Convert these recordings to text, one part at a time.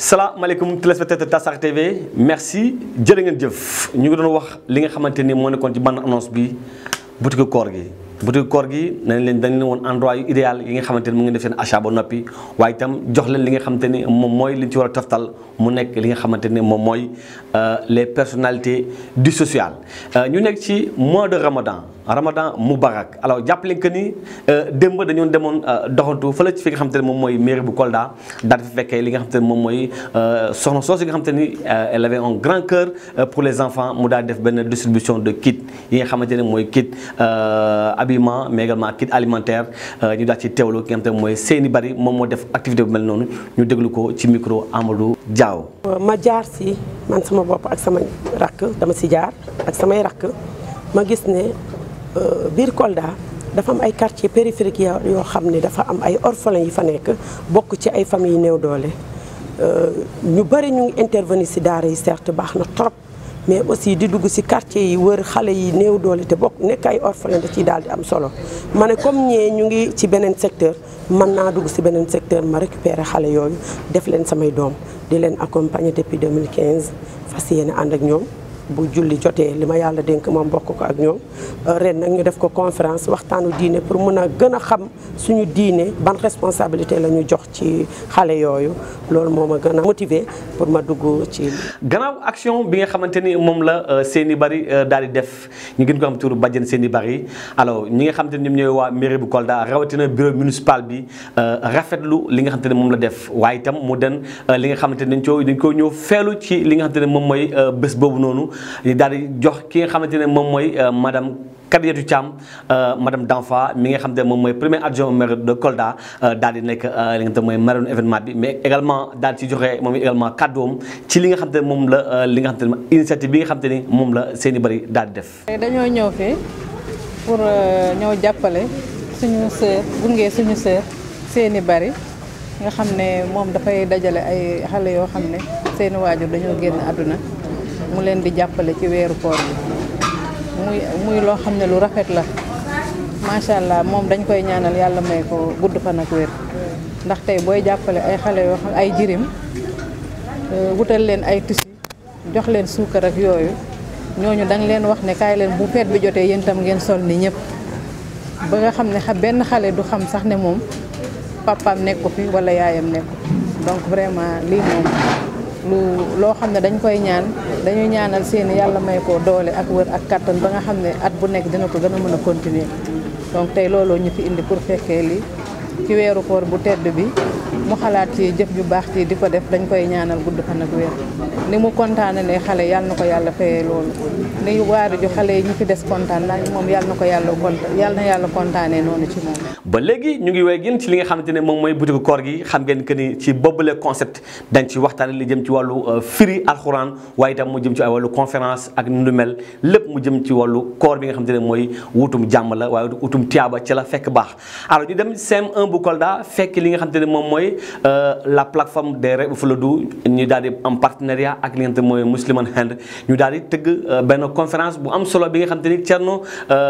salaamaaleykum téléspectateur Tassar TV merci jërë ngeen jëf ñu ngi doon wax li nga xamante ni moo nekkoon ci bande annonce bi boutique koor gi boutique koor gi nañ leen dañ leen woon endroit yu idéal yi nga xamante ni mu ngi def seen achat ba noppi waaye itam jox leen li nga xamante ni moom mooy li ñu ci war a toftal mu nekk li nga xamante ni moom mooy les personnalités du social ñu nekk ci mois de Ramadan Ramadan Moubarak alors jàppale que ni démb dañoo demoon doxantu fële ci fi nga xamante ne moom mooy mairie bu Kolda daal di fa fekkee li nga xamante ne moom mooy soxna soosu nga xamante ni elle avait un grand cœur pour les enfants mu daal def benn distribution de kit yi nga xamante ne mooy kit habillement mais également kit alimentaire ñu daal ci teewlu ki nga xamante ne mooy Seyni Bari moom moo def activité bu mel noonu ñu déglu ko ci micro Amadou Diaw. ma jaar si man sama bopp ak sama rakk dama si jaar ak samay rakk ma gis ne. biir Kolda dafa am ay quartiers périphériques yoo xam ne dafa am ay orphelins yi fa nekk bokk ci ay familles néew doole ñu bëri ñu ngi intervenir si daara yi certes baax na trop mais aussi di dugg si quartier yi wër xale yi néew doole te bokk nekk ay orphelins da ciy daal di am solo ma ne comme ñee ñu ngi ci beneen secteur mën naa dugg si beneen secteur ma récupérer xale yooyu def leen samay doom di leen accompagner depuis 2015 fas yéene ànd ak ñoom bu julli jotee li ma yàlla dénk moom bokk ko ak ñoom ren nag ñu def ko conférence waxtaanu diine pour mën a gën a xam suñu diine ban responsabilité la ñu jox ci xale yooyu loolu moo ma gën a motiver pour ma dugg ci. gannaaw action bi nga xamante ni moom la Seyni Bari daal di def ñu gën ko am turu bàjjen Seyni Bari alors ñi nga xamante ni ñoom ñooy waa mairie bu Kolda rawatina bureau municipal bi rafetlu li nga xamante ne moom la def waaye itam mu den li nga xamante ni dañ koo dañ koo ñëw feelu ci li nga xamante ne moom mooy bés boobu noonu. ñu daal di jox ki nga xamante ne moom mooy madame Kadiatou Thiam madame Danfa mi nga xamante ne moom mooy premier adjoint au maire de Kolda daal di nekk li nga xamante ne mooy marraine événement bi mais également daal ci joxe moom également kàddoom ci li nga xamante ne moom la li nga xamante ne initiative bi nga xamante ni moom la Seyni Bari daal di def. dañoo ñëw fii pour ñëw jàppale suñu sœur gunge suñu sœur Seyni Bari nga xam ne moom dafay dajale ay xale yoo xam ne seeni waajur dañoo génn àdduna. mu leen di jàppale ci weeru koor bi muy muy loo xam ne lu rafet la macha allah moom dañ koy ñaanal yàlla may ko gudd fan ak wér ndax tey booy jàppale ay xale yoo xam ay jirim wutal leen ay tissu jox leen suukar ak yooyu ñooñu dañ leen wax ne kaay leen bu feet bi jotee yéen tam ngeen sol ni ñëpp ba nga xam ne benn xale du xam sax ne moom papaam nekku fi wala yaayam nekku donc vraiment lii moom lu loo xam ne dañ koy ñaan dañuy ñaanal seeni yàlla may ko doole ak wër ak kattan ba nga xam ne at bu nekk dina ko gën a mën a continuer donc tey looloo ñu fi indi pour fekkee li ci weeru koor bu tedd bi mu xalaat ci jëf ju baax ci di ko def dañ koy ñaanal gudd fan ak wér ni mu kontaane ne xale yàlla na ko yàlla fayee loolu ni waari ju xale yi ñu fi des kontaan naa moom yàlla na ko yàlla kontaan yàlla na yàlla kontaanee noonu ci moom ba léegi ñu ngi wéy gën ci li nga xamante ne moom mooy boutique koor gi xam ngeen que ni ci boobule concept dañ ci waxtaane li jëm ci wàllu firi alxuraan waaye itam mu jëm ci ay wàllu conférence ak nu mel lépp mu jëm ci wàllu koor bi nga xamante ne mooy wutum jàmm la waaye wutum tiyaaba ci la fekk baax alors ñu dem CM1 bu Kolda fekk li nga xamante ne moom mooy la plateforme des Rewɓe Fuladu ñu daal di am partenariat ak li nga xamante ne mooy Musliman Hand ñu daal di tëgg benn conférence bu am solo bi nga xamante ni Thierno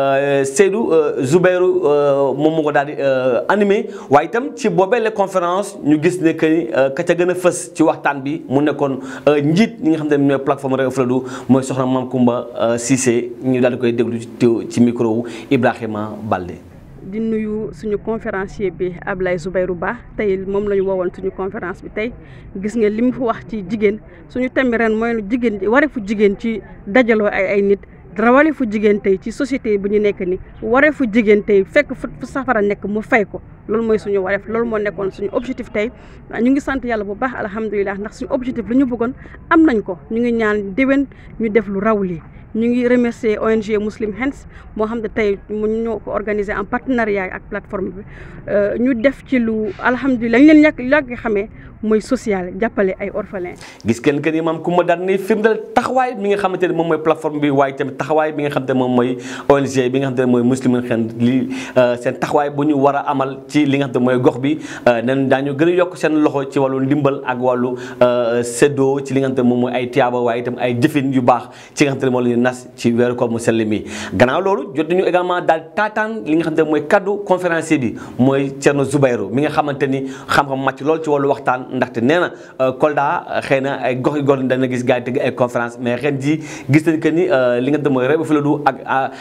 Seydou Zubairu moom moo ko daal di animé waaye itam ci boobee la conférence ñu gis ne que ni ka ca gën a fës ci waxtaan bi mu nekkoon njiit ñi nga xamante ne mooy plateforme Rewɓe Fuladu mooy soxna Mame Koumba Cissé ñu daal di koy déglu ci micro wu Ibrahima Balde. di nuyu suñu conférencier bi Ablaye Zoubayrou Ba tey moom la ñu woowoon suñu conférence bi tey gis nga li mu fi wax ci jigéen suñu thème ren mooy jigéen wareefu jigéen ci dajaloo ay ay nit wareefu jigéen tey ci société bu ñu nekk ni wareefu jigéen tey fekk fu safara nekk mu fay ko loolu mooy suñu wareef loolu moo nekkoon suñu objectif tey ñu ngi sant yàlla bu baax alhamdulilah ndax suñu objectif lu ñu bëggoon am nañ ko ñu ngi ñaan déwén ñu def lu raw lii ñu ngi remercier ONG Muslim Hands moo xam ne tey mu ñoo ko organisé en partenariat ak plateforme bi ñu def ci lu alhamdulilah ñu leen ñàkk yàgg xamee mooy social jàppale ay orphelins. gis kenn que ni maam ku ma daan ni firndeel taxawaay bi nga xamante ne moom mooy plateforme bi waaye tamit taxawaay bi nga xamante ne moom mooy ONG bi nga xamante ne mooy Muslim Hands li seen taxawaay bu ñu war a amal ci ci li nga xam te mooy gox bi nen daañu gën a yokk seen loxo ci wàllu ndimbal ak wàllu séddoo ci li nga xam te moom mooy ay tiyaaba waaye itam ay jëfin yu baax ci nga xam te ne moom la ñu nas ci weeru koor mu sell mi gannaaw loolu jot nañu également daal taataan li nga xam te mooy kaddu conférencier bi mooy Thierno Zoubayrou mi nga xamante ni xam-xam màcc lool ci wàllu waxtaan ndaxte nee na Kolda xëy na ay gox yi gox dana gis gars yi tëgg ay conférence mais ren ji gis nañ que ni li nga xam te mooy Rewmi Fuladu ak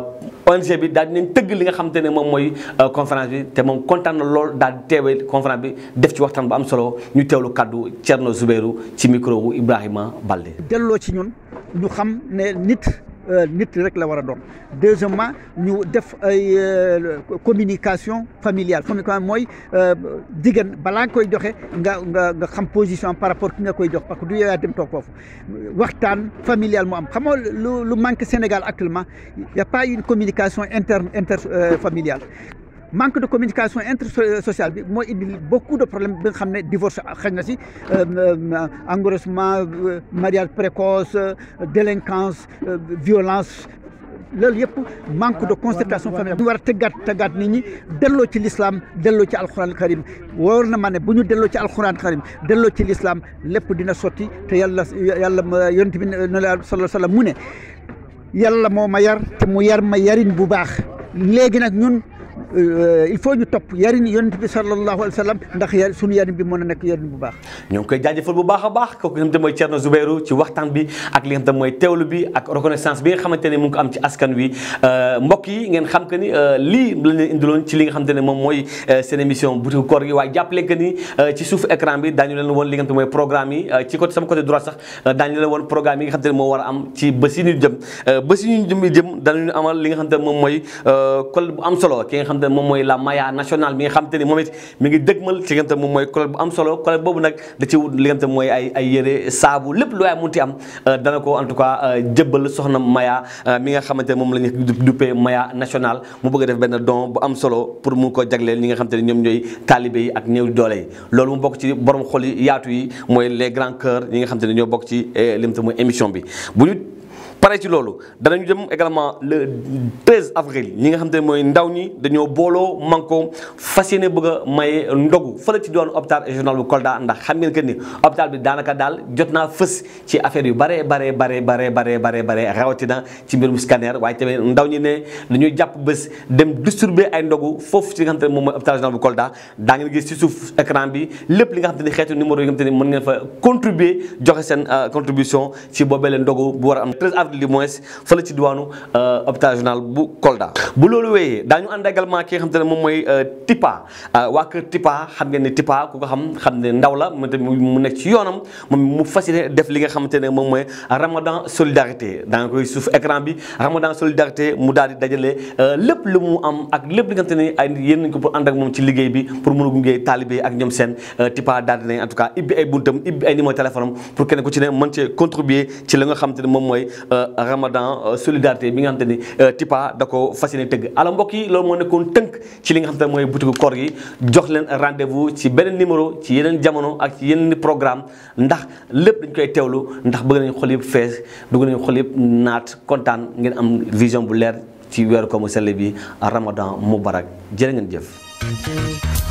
ONG bi daal dinañ tëgg li nga xamante ne moom mooy conférence bi te moom kontaan na lool daal di teewee conférence bi def ci waxtaan bu am solo ñu teewlu kaddu Thierno Zoubayrou ci micro wu Ibrahima Balde. delloo ci ñun ñu xam ne nit nit rek la war a doon deuxièmement ñu def ay communication familiale communication mooy jigéen balaa nga koy joxe nga nga nga xam position par rapport ki nga koy jox parce que du yow yaa dem toog foofu waxtaan familial mu am xam nga lu lu manque Sénégal actuellement y a pas une communication interne interfamiliale manque de communication intersociale bi mooy indi beaucoup de problèmes bi nga xam ne divorce xëy na si engrossement mariage précoce délinquance violence loolu yëpp manque de concertation familiale ñu war a tëggaat tëggaat nit ñi delloo ci l'islam delloo ci alxuraan karim wóor na ma ne bu ñu delloo ci alxuraan karim delloo ci l'islam lépp dina sotti te yàlla yàlla yonent bi ne la sallallahu sallam mu ne yàlla moo ma yar te mu yar ma yarin bu baax léegi nag ñun il faut ñu topp yarin yonent bi sallallahu alayhi wa sallam ndax yar suñu yarin bi mën a nekk yarin bu baax ñoo ngi koy jaajëfal bu baax a baax kooku nga xam te mooy Thierno Zoubayrou ci waxtaan bi ak li nga xam te mooy teewlu bi ak reconnaissance bi nga xamante ne mu ngi ko am ci askan wi mbokk yi ngeen xam que ni lii la leen indiloon ci li nga xamante ne moom mooy seen émission butiku koor gi waaye jàppale que ni ci suuf écran bi daañu leen woon li nga xam te mooy programme yi ci côté sama côté droit sax daañu leen woon programme yi nga xam te ne moo war a am ci bés yi ñu jëm bés yi ñu jëm jëm danañu amal li nga xam te ne moom mooy kol bu am solo ki nga xam te ne moom mooy la maya nationale bi nga xam te ni moom it mi ngi dëgmal ci li nga xam te moom mooy collecte bu am solo collecte boobu nag da ci wut li nga xam te mooy ay ay yére saabu lépp lu waay munti am dana ko en tout cas jëbbal soxna maya mi nga xamante ne moom la ñu duppee maya nationale mu bëgg a def benn don bu am solo pour mu ko jagleel ñi nga xam te ne ñoom ñooy taalibe yi ak néew doole yi loolu mu bokk ci borom xol yi yaatu yi mooy les grands cœurs ñi nga xam te ne ñoo bokk ci li nga xam te mooy émission bi bu ñu pare ci loolu danañu dem également le 13 avril ñi nga xam te ne mooy ndaw ñi dañoo booloo manko fas yéene bëgg a maye ndogu fële ci doon hôpital régional bu Kolda ndax xam ngeen que ni hôpital bi daanaka daal jot naa fës ci affaire yu bare bare bare bare bare bare bare rawatina ci mbirum scanner waaye tamit ndaw ñi ne dañuy jàpp bés dem distribuer ay ndogu foofu ci nga xam te ne moom mooy hôpital régional bu Kolda daa ngeen gis ci suuf écran bi lépp li nga xam te ne xeetu numéro yi nga xam te ne mën ngeen fa contribuer joxe seen contribution ci boobee leen ndogu bu war a am 13 avril li moins fële ci diwaanu hôpital régional bu Kolda bu loolu wéyee daañu ànd également ki nga xam te ne moom mooy Tipa waa kër Tipa xam ngeen ne Tipa ku ko xam xam ne ndaw la mu tamit mu nekk ci yoonam moom mu fas yéene def li nga xamante ne moom mooy Ramadan solidarité daa nga koy suuf écran bi Ramadan solidarité mu daal di dajale lépp lu mu am ak lépp li nga xamante ne ay yéen nañ ko pour ànd ak moom ci liggéey bi pour mën a gunge taalibe ak ñoom seen Tipa daal di nañ en tout cas ibbi ay buntam ibbi ay numéro téléphone am pour kenn ku ci ne mën cee contribuer ci li nga xamante ne moom mooy Ramadan solidarité bi nga xamante ni Tipa da ko fas yéene tëgg ala mbokk yi loolu moo nekkoon tënk ci li nga xamante ne mooy butiku koor gi jox leen rendez-vous ci beneen numéro ci yeneen jamono ak ci yeneen programme ndax lépp dañ koy teewlu ndax bëgg nañu xol yëpp fees bëgg nañu xol yëpp naat kontaan ngeen am vision bu leer ci weeru ko mu sell bi Ramadan mubarak jërë ngeen jëf